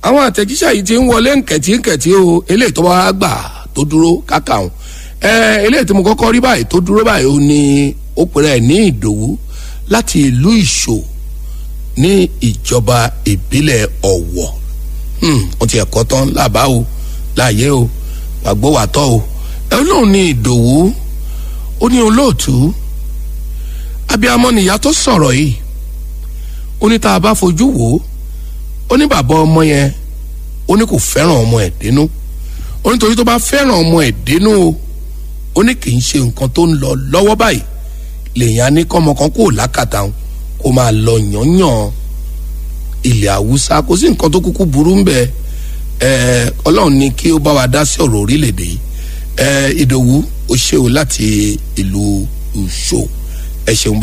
àwọn àtẹ̀jíṣẹ́ yìí ti ń wọlé nkẹ̀tínkẹ̀tí o eléyìí tó bá gbà tó dúró káka òun ẹ eléyìí tí mo kọ́kọ́ rí báyìí tó dúró báyìí ó ní ó pèrè ní ìdòwú láti ìlú ìṣò ní ìjọba ìbílẹ̀ ọ̀wọ̀ wọ́n ti ẹ̀kọ́ tán lábàá o láàyè o wàgbó wà tọ́ o ẹ lóun ní ìdòwú ó ní olóòtú abiyamọ nìyá tó sọ̀rọ̀ yìí ó ní tá a bá fojú wò ó ó ní bàbá ọmọ yẹn ó ní kò fẹ́ràn ọmọ ẹ̀ dénú ó ní torí tó bá fẹ́ràn ọmọ ẹ̀ dénú o ó ní kì í ṣe nǹkan tó ń lọ lọ́wọ́ báyìí lèèyàn á ní kọ́mọ kan kó lákàtà òun kó máa lọ yànyàn ilẹ̀ haúsá kò sí nǹkan tó kúkú burú ń bẹ ẹ ọlọ́run ní kí ó bá wa dá sí ọ̀rọ̀ orílẹ̀-èdè yìí ẹ ìdòwú ó ṣe o láti ìlú ìṣó ẹ ṣeun.